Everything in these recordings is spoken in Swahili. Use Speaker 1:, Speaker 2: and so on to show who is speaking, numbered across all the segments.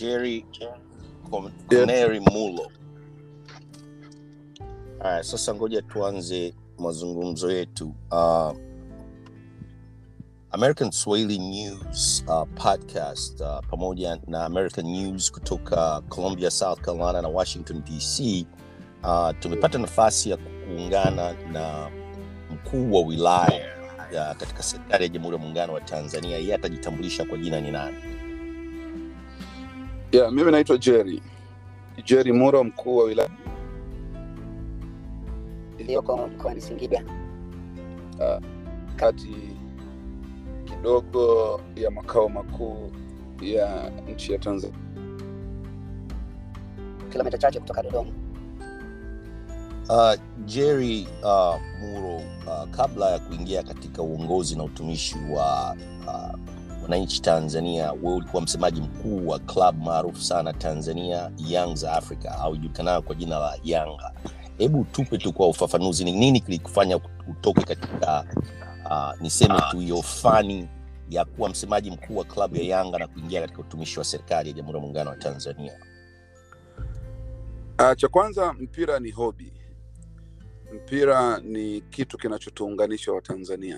Speaker 1: Jerry Connery Mulo. Haya, sasa ngoja tuanze mazungumzo yetu. Uh, American Swahili News uh, podcast uh, pamoja na American News kutoka Columbia, South Carolina na Washington DC uh, tumepata nafasi ya kuungana na mkuu wa wilaya ya katika serikali ya Jamhuri ya Muungano wa Tanzania. Yeye atajitambulisha kwa jina ni nani?
Speaker 2: Yeah, mimi naitwa Jerry Jerry Muro, mkuu wa wilaya
Speaker 3: iliyoko mkoani Singida.
Speaker 2: kati kidogo ya makao makuu ya nchi ya Tanzania.
Speaker 3: kilomita chache kutoka Dodoma.
Speaker 1: Uh, Jerry uh, Muro, uh, kabla ya kuingia katika uongozi na utumishi wa uh, wananchi Tanzania, wewe ulikuwa msemaji mkuu wa klabu maarufu sana Tanzania Young za Africa au ijulikanayo kwa jina la Yanga. Hebu tupe tu kwa ufafanuzi, ni nini kilikufanya utoke katika uh, niseme tu hiyo fani ya kuwa msemaji mkuu wa klabu ya Yanga na kuingia katika utumishi wa serikali ya Jamhuri ya Muungano wa Tanzania?
Speaker 2: Uh, cha kwanza mpira ni hobi. Mpira ni kitu kinachotuunganisha Watanzania.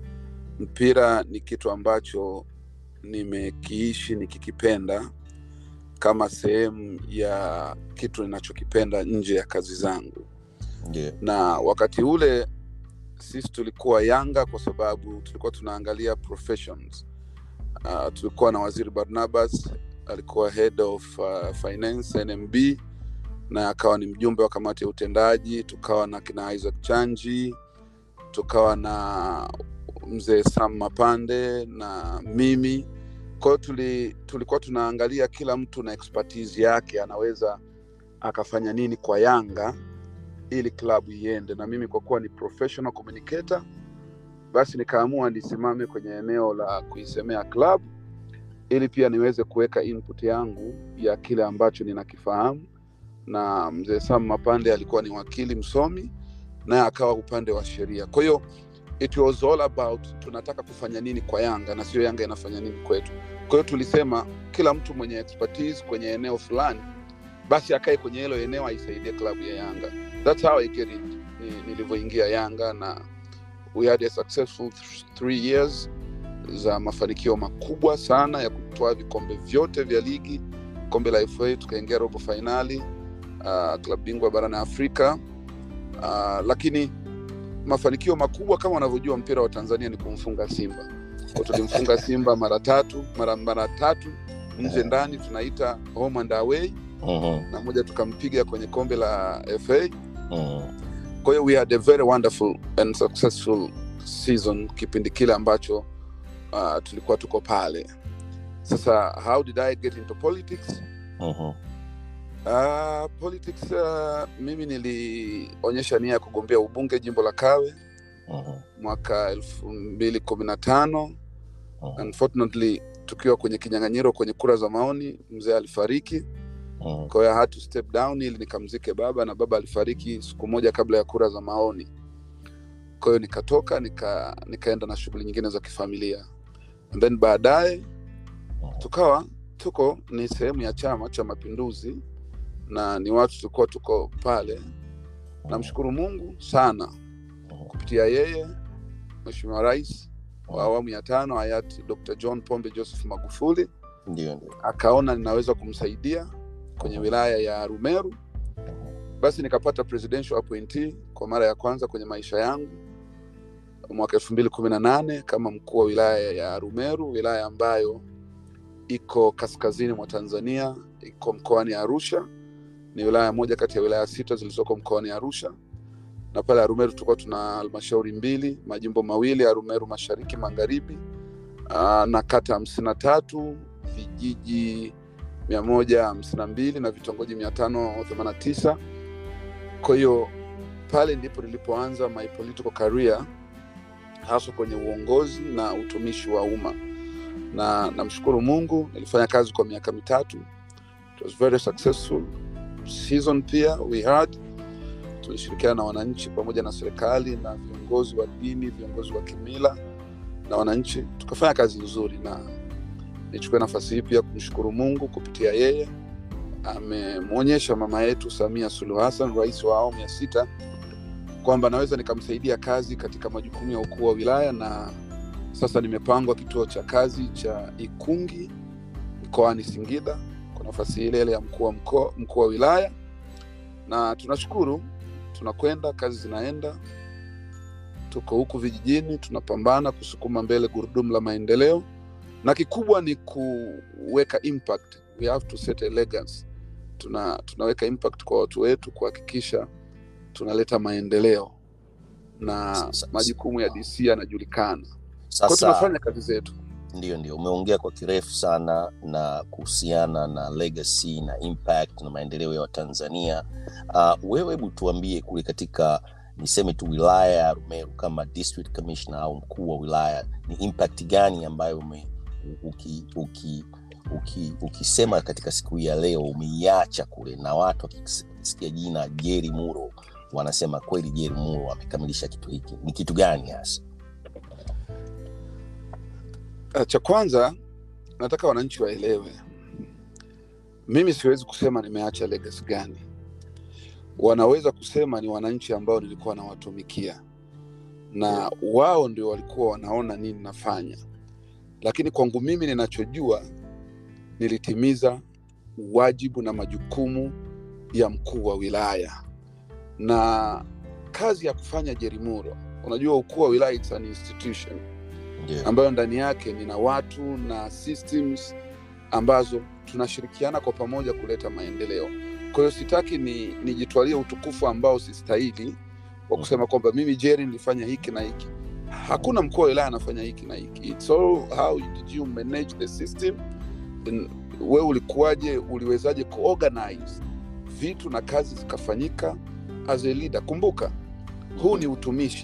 Speaker 2: Mpira ni kitu ambacho nimekiishi nikikipenda kama sehemu ya kitu ninachokipenda nje ya kazi zangu,
Speaker 1: Ndio.
Speaker 2: na wakati ule sisi tulikuwa Yanga kwa sababu tulikuwa tunaangalia professions. Uh, tulikuwa na Waziri Barnabas alikuwa head of uh, finance NMB na akawa ni mjumbe wa kamati ya utendaji. Tukawa na kina Isaac Chanji, tukawa na mzee Sam Mapande na mimi. Kwa hiyo tuli, tulikuwa tunaangalia kila mtu na expertise yake, anaweza akafanya nini kwa Yanga ili klabu iende, na mimi kwa kuwa ni professional communicator, basi nikaamua nisimame kwenye eneo la kuisemea klabu ili pia niweze kuweka input yangu ya kile ambacho ninakifahamu na mzee Sam Mapande alikuwa ni wakili msomi naye akawa upande wa sheria. Kwa hiyo it was all about tunataka kufanya nini kwa Yanga na sio Yanga inafanya nini kwetu. Kwa hiyo tulisema kila mtu mwenye expertise kwenye eneo fulani basi akae kwenye hilo eneo aisaidie klabu ya Yanga. That's how I get it. Ni- Nilivyoingia Yanga na we had a successful th- three years za mafanikio makubwa sana ya kutoa vikombe vyote vya ligi, kombe la FA tukaingia robo fainali uh, klabu bingwa barani Afrika uh, lakini mafanikio makubwa kama unavyojua mpira wa Tanzania ni kumfunga Simba. Kwa tulimfunga Simba mara tatu mara mara tatu nje ndani, tunaita home and away,
Speaker 1: Mhm,
Speaker 2: na moja tukampiga kwenye kombe la FA.
Speaker 1: mhm.
Speaker 2: Kwa hiyo we had a very wonderful and successful season kipindi kile ambacho uh, tulikuwa tuko pale. Sasa how did I get into politics?
Speaker 1: Mhm.
Speaker 2: Uh, politics uh, mimi nilionyesha nia ya kugombea ubunge jimbo la Kawe
Speaker 1: Mhm.
Speaker 2: mwaka elfu mbili kumi na tano.
Speaker 1: Mhm.
Speaker 2: Unfortunately, tukiwa kwenye kinyang'anyiro kwenye kura za maoni, mzee alifariki.
Speaker 1: Mhm.
Speaker 2: Kwa hiyo I had to step down ili nikamzike baba, na baba alifariki siku moja kabla ya kura za maoni. Kwa hiyo nikatoka nika, nikaenda na shughuli nyingine za kifamilia, and then baadaye tukawa tuko ni sehemu ya Chama cha Mapinduzi na ni watu tulikuwa tuko pale. Namshukuru Mungu sana kupitia yeye Mheshimiwa Rais wa awamu ya tano hayati Dr. John Pombe Joseph Magufuli
Speaker 1: Ndio, ndio.
Speaker 2: akaona ninaweza kumsaidia kwenye wilaya ya Rumeru, basi nikapata presidential appointee kwa mara ya kwanza kwenye maisha yangu mwaka elfu mbili kumi na nane kama mkuu wa wilaya ya Rumeru, wilaya ambayo iko kaskazini mwa Tanzania, iko mkoani Arusha. Ni wilaya moja kati ya wilaya sita zilizoko mkoani Arusha, na pale Arumeru tulikuwa tuna halmashauri mbili, majimbo mawili, Arumeru mashariki magharibi, aa, na kata hamsini na tatu, vijiji mia moja hamsini na mbili na vitongoji mia tano themanini na tisa. Kwa hiyo pale ndipo nilipoanza my political career haswa kwenye uongozi na utumishi wa umma, na namshukuru Mungu nilifanya kazi kwa miaka mitatu. It was very successful season. Pia we had tulishirikiana na wananchi pamoja na serikali na viongozi wa dini, viongozi wa kimila na wananchi, tukafanya kazi nzuri, na nichukue nafasi hii pia kumshukuru mungu kupitia yeye amemwonyesha mama yetu samia suluhu hassan rais wa awamu ya sita kwamba naweza nikamsaidia kazi katika majukumu ya ukuu wa wilaya na sasa nimepangwa kituo cha kazi cha ikungi mkoani singida kwa nafasi ile ile ya mkuu wa mkoa mkuu wa wilaya na tunashukuru tunakwenda kazi zinaenda tuko huku vijijini tunapambana kusukuma mbele gurudumu la maendeleo na kikubwa ni kuweka impact we have to set a legacy tuna tunaweka impact kwa watu wetu kuhakikisha tunaleta maendeleo na
Speaker 1: Sasa-
Speaker 2: majukumu ya dc yanajulikana kwao
Speaker 1: sasa
Speaker 2: tunafanya kazi zetu
Speaker 1: ndio ndio umeongea kwa kirefu sana na kuhusiana na legacy na impact na maendeleo ya watanzania uh, wewe hebu tuambie kule katika niseme tu wilaya ya rumeru kama district commissioner au mkuu wa wilaya ni impact gani ambayo ume, uki, uki, uki, ukisema katika siku hii ya leo umeiacha kule na watu wakisikia jina jeri muro wanasema kweli jeri muro amekamilisha kitu hiki ni kitu gani hasa
Speaker 2: Uh, cha kwanza nataka wananchi waelewe mimi siwezi kusema nimeacha legacy gani wanaweza kusema ni wananchi ambao nilikuwa nawatumikia na wao ndio walikuwa wanaona nini nafanya lakini kwangu mimi ninachojua nilitimiza wajibu na majukumu ya mkuu wa wilaya na kazi ya kufanya jerimuro unajua ukuu wa wilaya it's an institution
Speaker 1: ndio
Speaker 2: ambayo ndani yake nina watu na systems ambazo tunashirikiana kwa pamoja kuleta maendeleo kwa hiyo sitaki ni nijitwalie utukufu ambao sistahili wa kusema kwamba mimi jeri nilifanya hiki na hiki hakuna mkuu wa wilaya anafanya hiki na hiki It's all how did you manage the system In- wewe ulikuwaje uliwezaje kuorganize vitu na kazi zikafanyika as a leader kumbuka huu ni utumishi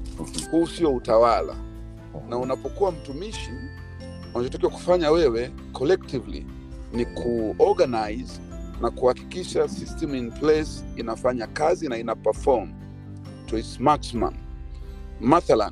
Speaker 2: huu sio utawala na unapokuwa mtumishi unachotakiwa kufanya wewe collectively ni kuorganize na kuhakikisha system in place inafanya kazi na ina perform to its maximum mathalan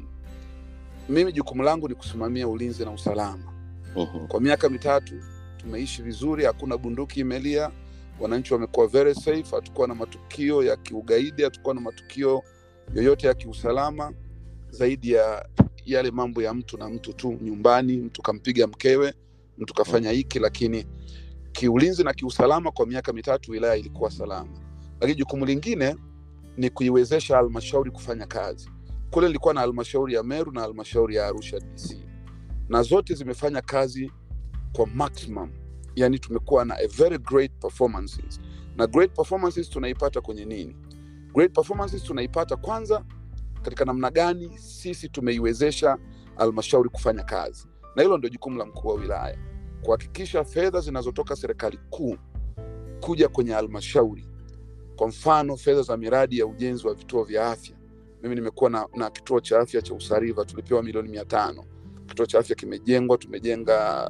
Speaker 2: mimi jukumu langu ni kusimamia ulinzi na usalama
Speaker 1: Mhm.
Speaker 2: kwa miaka mitatu tumeishi vizuri hakuna bunduki imelia wananchi wamekuwa very safe hatukuwa na matukio ya kiugaidi hatukuwa na matukio yoyote ya kiusalama zaidi ya yale mambo ya mtu na mtu tu nyumbani mtu kampiga mkewe mtu kafanya hiki lakini kiulinzi na kiusalama kwa miaka mitatu wilaya ilikuwa salama lakini jukumu lingine ni kuiwezesha halmashauri kufanya kazi kule nilikuwa na halmashauri ya meru na halmashauri ya arusha dc na zote zimefanya kazi kwa maximum yani tumekuwa na a very great performances na great performances tunaipata kwenye nini great performances tunaipata kwanza katika namna gani sisi tumeiwezesha halmashauri kufanya kazi na hilo ndio jukumu la mkuu wa wilaya kuhakikisha fedha zinazotoka serikali kuu kuja kwenye halmashauri kwa mfano fedha za miradi ya ujenzi wa vituo vya afya mimi nimekuwa na, na kituo cha afya cha usariva tulipewa milioni mia tano kituo cha afya kimejengwa tumejenga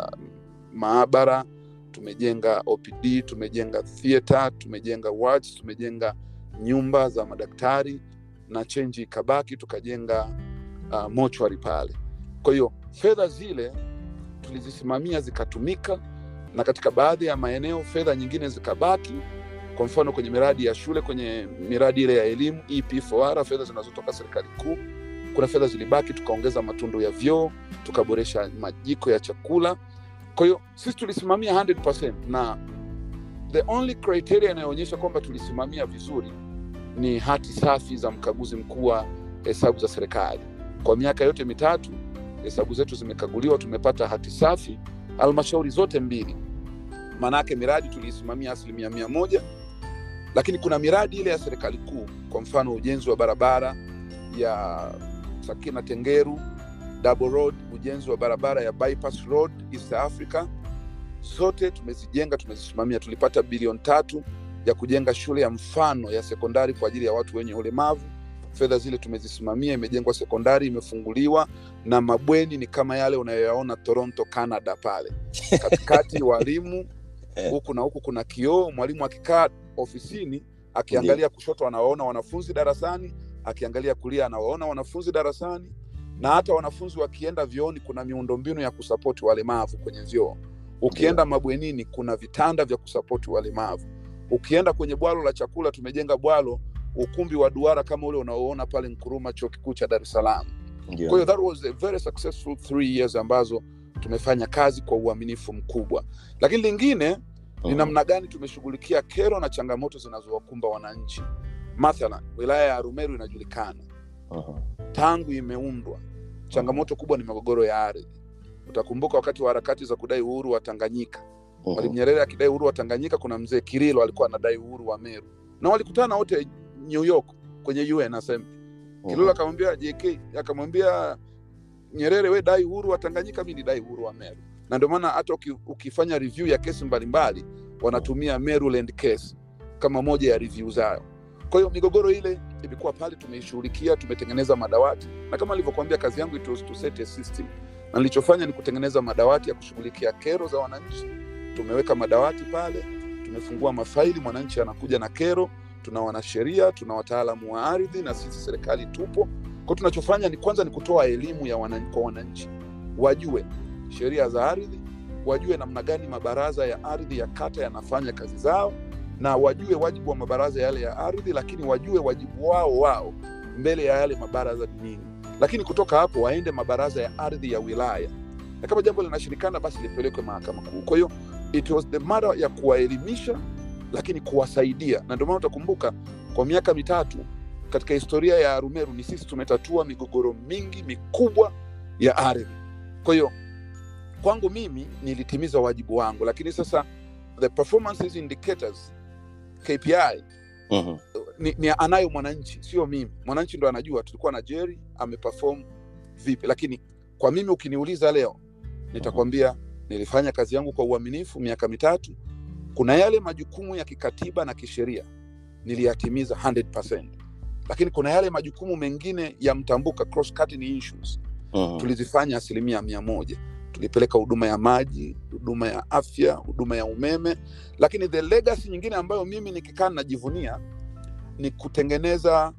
Speaker 2: maabara tumejenga opd tumejenga theatre tumejenga wards tumejenga nyumba za madaktari na chenji ikabaki tukajenga uh, mochwari pale kwa hiyo fedha zile tulizisimamia zikatumika na katika baadhi ya maeneo fedha nyingine zikabaki kwa mfano kwenye miradi ya shule kwenye miradi ile ya elimu ep4r fedha zinazotoka serikali kuu kuna fedha zilibaki tukaongeza matundu ya vyoo tukaboresha majiko ya chakula kwa hiyo sisi tulisimamia 100% na the only criteria inayoonyesha kwamba tulisimamia vizuri ni hati safi za mkaguzi mkuu wa hesabu za serikali kwa miaka yote mitatu hesabu zetu zimekaguliwa tumepata hati safi halmashauri zote mbili maanaake miradi tuliisimamia asilimia mia moja lakini kuna miradi ile ya serikali kuu kwa mfano ujenzi wa barabara ya sakina tengeru double road ujenzi wa barabara ya bypass road east africa zote tumezijenga tumezisimamia tulipata bilioni tatu ya kujenga shule ya mfano ya sekondari kwa ajili ya watu wenye ulemavu fedha zile tumezisimamia imejengwa sekondari imefunguliwa na mabweni ni kama yale unayoyaona toronto canada pale katikati walimu huku na huku kuna kioo mwalimu akikaa ofisini akiangalia kushoto anawaona wanafunzi darasani akiangalia kulia anawaona wanafunzi darasani na hata wanafunzi wakienda vyooni kuna miundombinu ya kusapoti walemavu kwenye vyoo ukienda mabwenini kuna vitanda vya kusapoti walemavu ukienda kwenye bwalo la chakula tumejenga bwalo ukumbi wa duara kama ule unaoona pale nkuruma chuo kikuu cha dar es salaam
Speaker 1: Ndio.
Speaker 2: kwa hiyo that was a very successful three years ambazo tumefanya kazi kwa uaminifu mkubwa lakini lingine ni
Speaker 1: Mhm.
Speaker 2: namna gani tumeshughulikia kero na changamoto zinazowakumba wananchi mathalan wilaya ya arumeru inajulikana
Speaker 1: Mhm.
Speaker 2: tangu imeundwa changamoto kubwa ni migogoro ya ardhi utakumbuka wakati wa harakati za kudai uhuru wa tanganyika
Speaker 1: Mhm.
Speaker 2: mwalimu nyerere akidai uhuru wa tanganyika kuna mzee kirilo alikuwa anadai uhuru wa meru na walikutana wote new york kwenye un assembly kirilo akamwambia jk akamwambia nyerere we dai uhuru wa tanganyika mi nidai uhuru wa meru na ndio maana hata uki, ukifanya review ya kesi mbalimbali wanatumia maryland case kama moja ya review zao kwa hiyo migogoro ile ilikuwa pale tumeishughulikia tumetengeneza madawati na kama nilivyokuambia kazi yangu it was to set a system na nilichofanya ni kutengeneza madawati ya kushughulikia kero za wananchi tumeweka madawati pale tumefungua mafaili mwananchi anakuja na kero tuna wanasheria tuna wataalamu wa ardhi na sisi serikali tupo kwa tunachofanya ni kwanza ni kutoa elimu ya wananchi, kwa wananchi wajue sheria za ardhi wajue namna gani mabaraza ya ardhi ya kata yanafanya kazi zao na wajue wajibu wa mabaraza yale ya ardhi lakini wajue wajibu wao wao mbele ya yale mabaraza ni nini lakini kutoka hapo waende mabaraza ya ardhi ya wilaya na kama jambo linashirikana basi lipelekwe mahakama kuu kwa hiyo it was the matter ya kuwaelimisha lakini kuwasaidia na ndio maana utakumbuka kwa miaka mitatu katika historia ya arumeru ni sisi tumetatua migogoro mingi mikubwa ya ardhi kwa hiyo kwangu mimi nilitimiza wajibu wangu lakini sasa the performances indicators kpi
Speaker 1: Mhm.
Speaker 2: ni, ni anayo mwananchi sio mimi mwananchi ndo anajua tulikuwa na jerry ameperform vipi lakini kwa mimi ukiniuliza leo nitakwambia nilifanya kazi yangu kwa uaminifu miaka mitatu kuna yale majukumu ya kikatiba na kisheria niliyatimiza 100%. lakini kuna yale majukumu mengine ya mtambuka cross cutting issues
Speaker 1: Mhm.
Speaker 2: tulizifanya asilimia mia moja tulipeleka huduma ya maji huduma ya afya huduma ya umeme lakini the legacy nyingine ambayo mimi nikikaa najivunia ni kutengeneza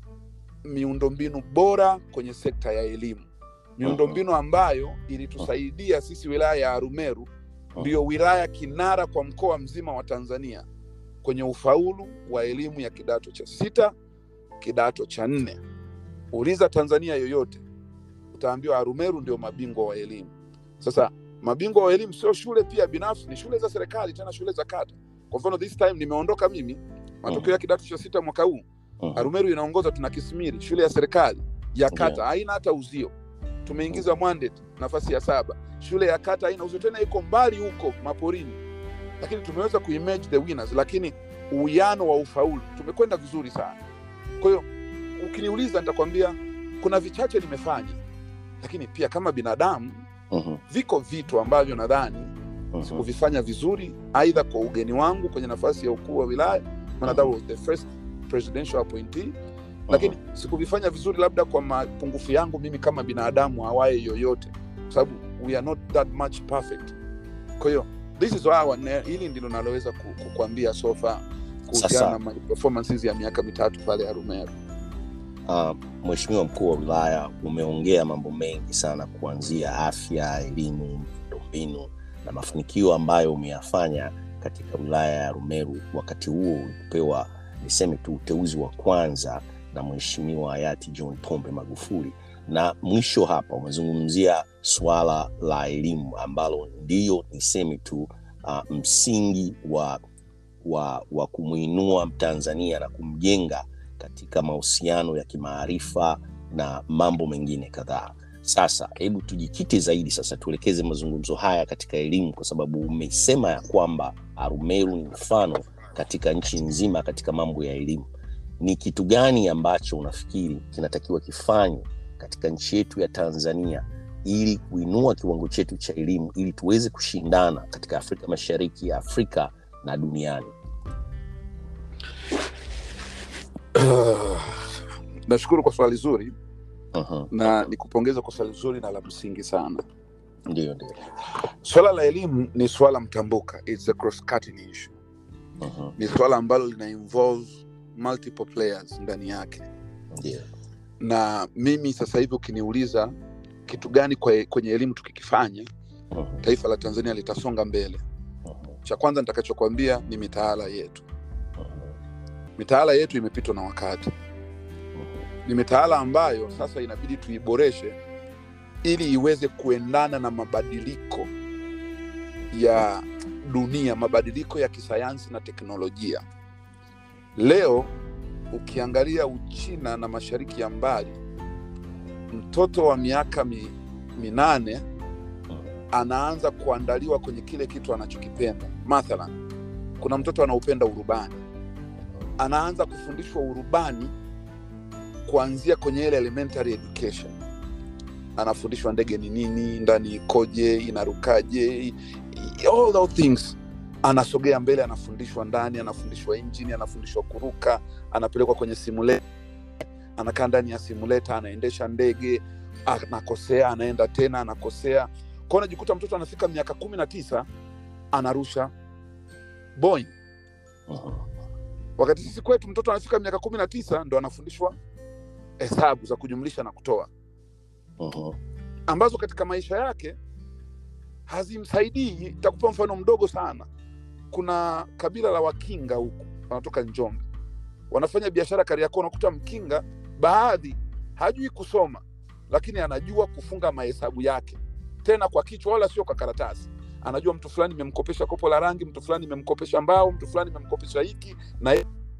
Speaker 2: miundombinu bora kwenye sekta ya elimu miundombinu ambayo ilitusaidia sisi wilaya ya arumeru ndiyo wilaya kinara kwa mkoa mzima wa tanzania kwenye ufaulu wa elimu ya kidato cha sita kidato cha nne uliza tanzania yoyote utaambiwa arumeru ndio mabingwa wa elimu sasa mabingwa wa elimu sio shule pia binafsi ni shule za serikali tena shule za kata kwa mfano this time nimeondoka mimi matokeo ya kidato cha sita mwaka huu
Speaker 1: Mhm.
Speaker 2: arumeru inaongoza tuna kismiri shule ya serikali ya kata
Speaker 1: Ndio.
Speaker 2: haina hata uzio tumeingiza mwandet nafasi ya saba shule ya kata haina uzio tena iko mbali huko maporini lakini tumeweza kuimage the winners lakini uwiano wa ufaulu tumekwenda vizuri sana kwa hiyo ukiniuliza nitakwambia kuna vichache nimefanya lakini pia kama binadamu
Speaker 1: Mhm.
Speaker 2: viko vitu ambavyo nadhani
Speaker 1: Mhm.
Speaker 2: sikuvifanya vizuri aidha kwa ugeni wangu kwenye nafasi ya ukuu wa wilaya maana that was the first presidential appointee lakini sikuvifanya vizuri labda kwa mapungufu yangu mimi kama binadamu awaye yoyote kwa sababu we are not that much perfect kwa hiyo this is our ne- hili ndilo naloweza ku- kukuambia sofa kuhusiana
Speaker 1: Sasa-
Speaker 2: na my performances ya miaka mitatu pale arumeru
Speaker 1: Uh, Mheshimiwa mkuu wa wilaya, umeongea mambo mengi sana kuanzia afya, elimu, miundombinu na mafanikio ambayo umeyafanya katika wilaya ya Rumeru. Wakati huo ulipewa, niseme tu, uteuzi wa kwanza na Mheshimiwa hayati John Pombe Magufuli, na mwisho hapa umezungumzia suala la elimu ambalo ndiyo niseme tu uh, msingi wa, wa, wa kumwinua Mtanzania na kumjenga katika mahusiano ya kimaarifa na mambo mengine kadhaa. Sasa hebu tujikite zaidi sasa, tuelekeze mazungumzo haya katika elimu, kwa sababu umesema ya kwamba Arumeru ni mfano katika nchi nzima katika mambo ya elimu. Ni kitu gani ambacho unafikiri kinatakiwa kifanywe katika nchi yetu ya Tanzania ili kuinua kiwango chetu cha elimu ili tuweze kushindana katika Afrika Mashariki, Afrika na duniani?
Speaker 2: nashukuru kwa swali zuri
Speaker 1: Mhm.
Speaker 2: na nikupongeza kwa swali zuri na la msingi sana
Speaker 1: Ndio, ndio.
Speaker 2: swala la elimu ni swala mtambuka It's a cross cutting issue
Speaker 1: Mhm.
Speaker 2: ni swala ambalo lina involve multiple players ndani yake
Speaker 1: Ndio.
Speaker 2: na mimi sasa hivi ukiniuliza kitu gani kwe- kwenye elimu tukikifanya
Speaker 1: Mhm.
Speaker 2: taifa la tanzania litasonga mbele
Speaker 1: Mhm.
Speaker 2: cha kwanza nitakachokwambia ni mitaala yetu
Speaker 1: Mhm.
Speaker 2: mitaala yetu imepitwa na wakati ni mitaala ambayo sasa inabidi tuiboreshe ili iweze kuendana na mabadiliko ya dunia mabadiliko ya kisayansi na teknolojia leo ukiangalia uchina na mashariki ya mbali mtoto wa miaka mi, minane anaanza kuandaliwa kwenye kile kitu anachokipenda mathalan kuna mtoto anaupenda urubani anaanza kufundishwa urubani kuanzia kwenye ile elementary education anafundishwa ndege ni nini ndani ikoje inarukaje i- i- all those things anasogea mbele anafundishwa ndani anafundishwa injini anafundishwa kuruka anapelekwa kwenye simulator anakaa ndani ya simulator anaendesha ndege anakosea anaenda tena anakosea kwao unajikuta mtoto anafika miaka kumi na tisa anarusha Boeing
Speaker 1: Mhm.
Speaker 2: wakati sisi kwetu mtoto anafika miaka kumi na tisa ndo anafundishwa hesabu za kujumlisha na kutoa
Speaker 1: Mhm.
Speaker 2: ambazo katika maisha yake hazimsaidii takupa mfano mdogo sana kuna kabila la wakinga huku wanatoka njombe wanafanya biashara kariakoo unakuta mkinga baadhi hajui kusoma lakini anajua kufunga mahesabu yake tena kwa kichwa wala sio kwa karatasi anajua mtu fulani imemkopesha kopo la rangi mtu fulani imemkopesha mbao mtu fulani imemkopesha hiki na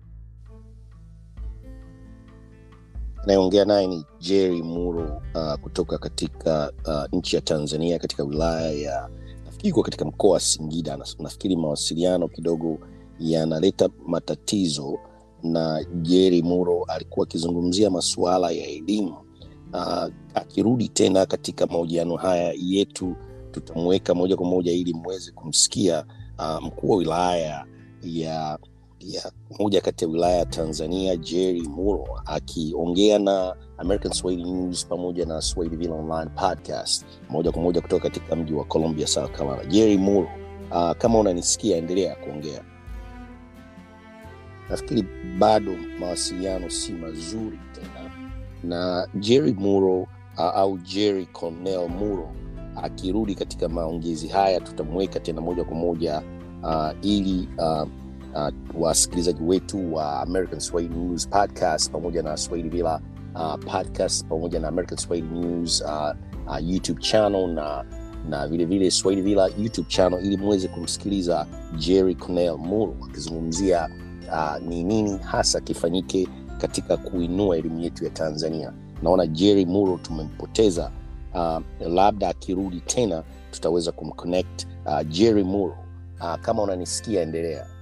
Speaker 1: anayeongea naye ni jerry muro uh, kutoka katika uh, nchi ya tanzania katika wilaya ya nafikiri iko katika mkoa wa singida Na- nafikiri mawasiliano kidogo yanaleta matatizo na jerry muro alikuwa akizungumzia masuala ya elimu uh, akirudi tena katika mahojiano haya yetu tutamweka moja kwa moja ili mweze kumsikia uh, mkuu wa wilaya ya ya moja kati ya wilaya ya tanzania jerry muro akiongea na american swahili news pamoja na swahiliville online podcast moja kwa moja kutoka katika mji wa columbia south carolina jerry muro uh, kama unanisikia endelea kuongea nafikiri bado mawasiliano si mazuri tena na jerry muro uh, au jerry cornell muro akirudi katika maongezi haya tutamweka tena moja kwa moja uh, ili uh, uh, wasikilizaji wetu wa american swahili news podcast pamoja na swahili villa uh, podcast pamoja na american swahili news uh, uh, youtube channel na na vile vile swahili villa youtube channel ili muweze kumsikiliza jerry cornell muro akizungumzia uh, ni nini hasa kifanyike katika kuinua elimu yetu ya tanzania naona jerry muro tumempoteza uh, labda akirudi tena tutaweza kumconnect uh, jerry muro uh, kama unanisikia endelea